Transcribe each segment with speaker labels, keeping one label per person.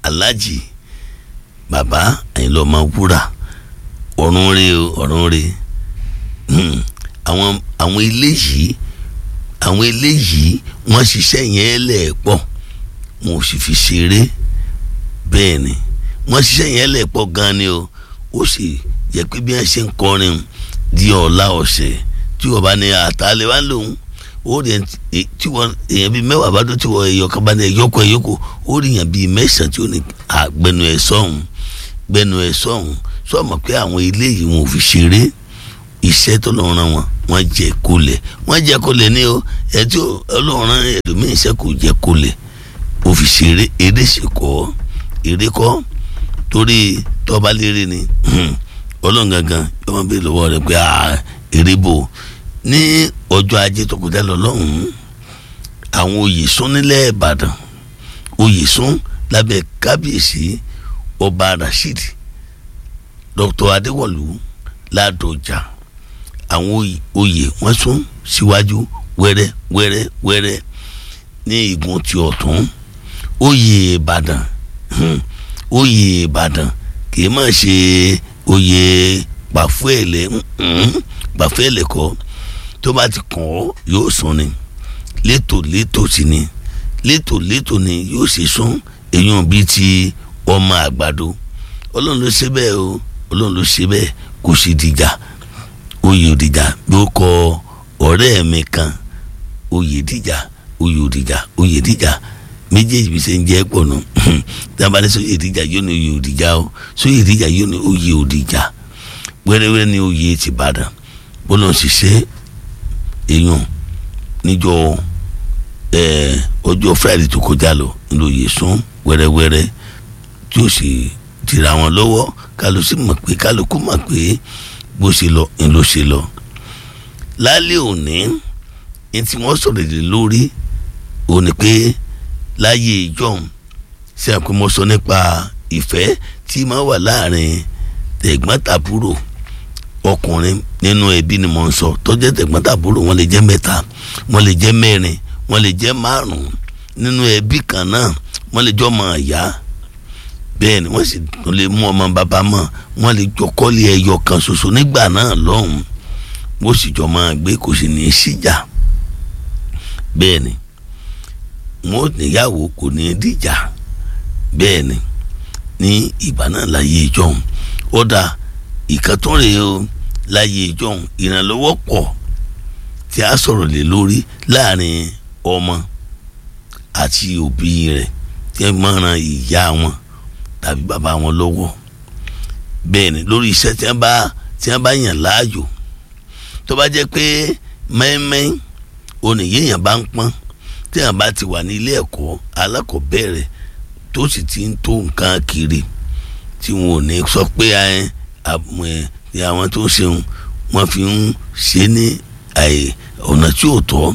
Speaker 1: aláàjì bàbá àyìnlá ọmọ wúrà ọ̀run rè o ọ̀run rè àwọn àwọn eléyìí àwọn eléyìí wọ́n ṣiṣẹ́ yẹn lẹ́ẹ̀pọ̀ wọn ò sì fi ṣeré bẹ́ẹ̀ ni wọ́n ṣiṣẹ́ yẹn lẹ́ẹ̀pọ̀ gan ni o ó sì yẹ pé bí wọ́n ṣe ń kọrin di ọ̀la ọ̀sẹ̀ tí wọ́n bá ní àtàlẹ́ wá lòun ó rí tí wọ́n èèyàn bíi mẹ́wàá bá dó tí wọ́n ẹ̀yọ kan bá ní ẹ̀yọkọ̀ ẹ̀yọkọ̀ ó rí èèyàn bíi mẹ́sàn-án tí ó ní àgbẹnu ẹ̀ sọ̀hún gbẹnu ẹ̀ sọ̀hún sọ̀mọ̀ pé àwọn eléyìí wọn ò fi ṣeré iṣẹ́ tó lọ́ọ́ ran wọn wọ́n jẹ kólẹ̀ wọ́n jẹ kólẹ̀ ní o ẹ̀ tí ọlọ́run ran ẹlòmíín iṣẹ́ kò jẹ kólẹ̀ ó fi ṣeré eré sì kọ́ eré kọ́ torí tọ́ba lérè ni ọlọ́run gangan yóò máa bèèrè lọ́wọ́ rẹ̀ pé eré bò ní ọjọ́ ajé tó kọjá lọ lọ́hùn-ún àwọn oyè sún nílẹ̀ ìbàdàn oyè sún lábẹ́ kábíyèsí ọba rasheed dr adéwọ̀lú ládọjà àwọn oyè wọ́n sún síwájú wẹ́rẹ́ wẹ́rẹ́ wẹ́rẹ́ ní igun ti ọ̀tún oyè ìbàdàn oyè ìbàdàn kì í má ṣe oyè pàfẹ́lẹ̀ pàfẹ́lẹ̀ kọ́ tó bá ti kàn ọ́ yóò sùn ni létò létò sí ni létò létò ni yóò sì sún èèyàn bíi ti ọmọ àgbàdo ọlọ́run ló ṣe bẹ́ẹ̀ o ọlọ́run ló ṣe bẹ́ẹ̀ kò sì dìjà oyè òdìjà ló kọ ọ̀rẹ́ mi kan oyè dìjà oyè òdìjà oyè dìjà méjèèjì bí ṣe ń jẹ́ pọ̀ nù dábàá ní sóyè ìdíjà yóò ní oyè òdìjà o sóyè ìdíjà yóò ní oyè òdìjà wẹ́rẹ́wẹ́rẹ́ ní oyè tìbàdàn bọ́lá ń ṣiṣẹ́ èèyàn níjọ ọjọ́ friday tó kọjá lọ ní oyè sún wẹ́rẹ́wẹ́rẹ́ tí ó sì tìra wọn lọ́wọ́ kálukú sì mọ̀ pé kálukú mọ̀ pé bó ṣe lọ ń ló ṣe lọ. lálẹ́ òní ní tí wọ́n sọ̀rọ̀ lé lórí òní pé láyé ìjọ́un ṣe àpémọ́sọ nípa ìfẹ́ tí máa wà láàrin tẹ̀gbọ́n-tàbúrò ọkùnrin nínú ẹbí ni mo ń sọ tó jẹ́ tẹ̀gbọ́n-tàbúrò wọ́n lè jẹ́ mẹ́ta wọ́n lè jẹ́ mẹ́rin wọ́n lè jẹ́ márùn-ún nínú ẹbí kan náà wọ́n lè jọ ọmọ ìyá bẹ́ẹ̀ ni wọ́n sì tún lè mú ọmọ bàbá mọ́ wọ́n lè jọ kọ́lé ẹyọ kan ṣoṣo nígbà náà lọ́hùn-ún wọ́n sì jọ máa gbé kò sì ní í síjà bẹ́ẹ̀ ni wọn ò níyàwó kò ní í dìjà bẹ́ẹ̀ ni ní ìgbà náà láyé ìjọhún ó dà ìkàtúnrè o láyé ìjọhún ìrànlọ́wọ́ pọ̀ tí a sọ̀rọ̀ lé lórí láàrin ọmọ àti òbí rẹ̀ tí wọ́n máa ran ìyá wọn tàbí bàbá wọn lọ́wọ́ bẹ́ẹ̀ ni lórí iṣẹ́ tí wọ́n bá tí wọ́n bá yàn láàyò tó bá jẹ́ pé mẹ́ẹ́mẹ́ẹ́ oníyéèyàn bá ń pọ́n tí wọ́n bá ti wà ní ilé ẹ̀kọ́ alákọ̀ọ́bẹ̀rẹ̀ tó sì ti ń tó nǹkan kiri tí wọn ò ní sọ pé àwọn tó ń ṣeun wọ́n fi ń ṣe ní ọ̀nà tí ò tọ́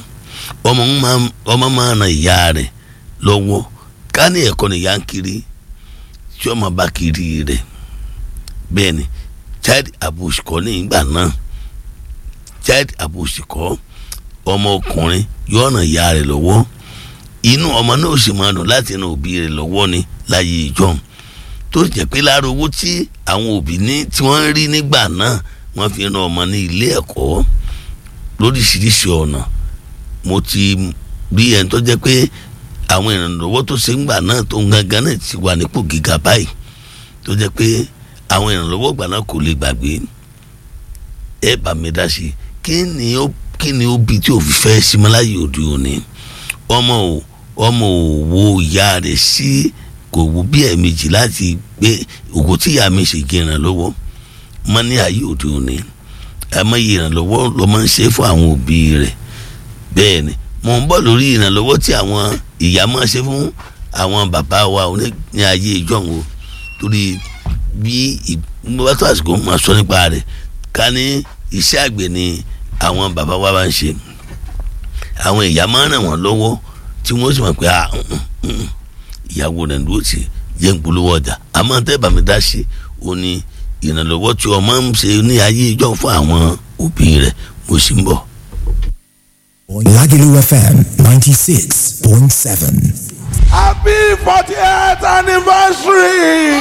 Speaker 1: ọmọ máa ran ìyá rẹ̀ lọ́wọ́ ká ní ẹ̀kọ́ nìyá ń kiri tí ọmọ bá kiri rẹ̀ bẹ́ẹ̀ ni child abuse kọ́ ní ìgbà náà child abuse kọ́ ọmọ ọkùnrin yóò ràn ìyá rẹ̀ lọ́wọ́ inú ọmọ náà ó sì máa dùn láti ran òbí rẹ̀ lọ́wọ́ ni láyé ìjọ́un tó jẹ́ pé lára owó tí àwọn òbí ní tí wọ́n ń rí nígbà náà wọ́n fi ran ọmọ ní ilé ẹ̀kọ́ lóríṣiríṣi ọ̀nà mo ti rí ẹni tó jẹ́ pé àwọn ìrànlọ́wọ́ tó ṣe ń gbà náà tó ń gangan náà ti wà nípò gíga báyìí tó jẹ́ pé àwọn ìrànlọ́wọ́ gbà náà kò lè gbàgbé ẹ bá mi dá sí kí ni ó kí ni ó bi tí ò fi fẹ́ símọ́láyé òde òní ọmọ ò ọmọ ò wo ìyá rẹ̀ sí kò wú bí ẹ̀ẹ̀mejì láti gbé òkú tí ìyá mi ṣe gé ìrànlọ́wọ́ mọ́ ní ayé òde òní àmọ́ iye ìrànlọ́wọ́ ló máa ń ṣe fún àwọn òbí rẹ̀ bẹ́ẹ̀ ni mo ń bọ̀ lórí ìrànlọ́wọ́ tí àwọn ìyá máa ṣe fún àwọn bàbá wa ní ayé ìjọ́un o torí bí ìgbọ́tò àsìkò máa sọ nípa rẹ̀ ká ní iṣẹ́ àgbẹ̀ ni àwọn bàbá wa bá ń ṣe àwọn ìyá máa ń ràn wọ́n lọ́wọ́ tí wọ́n sì mọ̀ pé ìyàwó rẹ̀ ló ti jẹ́ ń polówó ọjà àmọ́ tẹ́ bàmí dá sí ó ní ìrànlọ́wọ́ tí ọmọ ń ṣe ní ayé ìjọ fún àwọn òbí rẹ̀ mo sì ń bọ̀.
Speaker 2: Lagelu FM 96.7.
Speaker 3: Happy
Speaker 2: fortieth anniversary.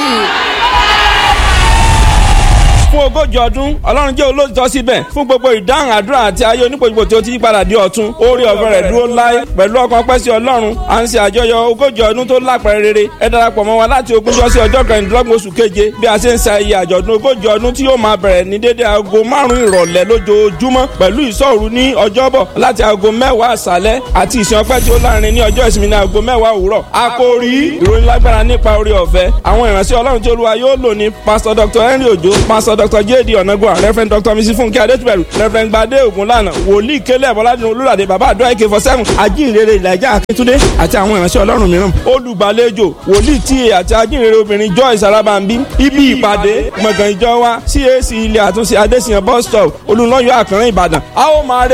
Speaker 3: fún ogójì ọdún ọlọ́run jẹ́ olóòtọ́ síbẹ̀ fún gbogbo ìdáhùn àdúrà àti ayé onípojúpo tí ó ti yí padà di ọ̀tun orí ọ̀fẹ́ rẹ̀ dúró láé pẹ̀lú ọkàn pẹ́ sí ọlọ́run à ń ṣe àjọyọ̀ ogójì ọdún tó lápẹ̀rẹ̀ rere ẹ darapọ̀ mọ́ wa láti ogúnjọ́ sí ọjọ́ kẹrìndínlọ́gbọ̀n oṣù keje bí a ṣe ń ṣe ayẹyẹ àjọ̀dún ogójì ọdún tí yóò máa bẹ̀rẹ̀ ní dédé aago márùn-ún ìrọ̀lẹ́ lójoojúmọ́ pẹ̀lú ìṣọ́òru ní ọjọ́bọ̀ láti aago mẹ́wàá àṣálẹ́ àti ìsìn ọpẹ́ tí ó lárinrin ní ọjọ́ ìsinmi ní aago mẹ́wàá òwúrọ̀ àkòrí ìròyìn lágbára nípa orí ọ̀fẹ́ àwọn ìránṣẹ́ ọlọ́run tí olúwa yóò lò ní pásítọ̀ dr henry ojo pásítọ̀ dr jd ọ̀nàgbọ́n reverend dr mrs funke adétúbẹ̀rù reverend gbadé ògúnlànà wòlíì kélé bọ́ládùn olúràdé bàbá àdúrà ak four seven ajínrere ìlàjà akíntúndé àti àwọn ìránṣẹ́ ọlọ́run mìíràn olùgbàlejò wòlíì ta àti ajínrere obìnrin joyce arabambi ibi ìpàdé gbọ̀ngàn ìjọ wa cac ilé àtúnṣe adésìyàn bus stop olùlọ́yọ̀ àkànrán ìbàdàn a ó máa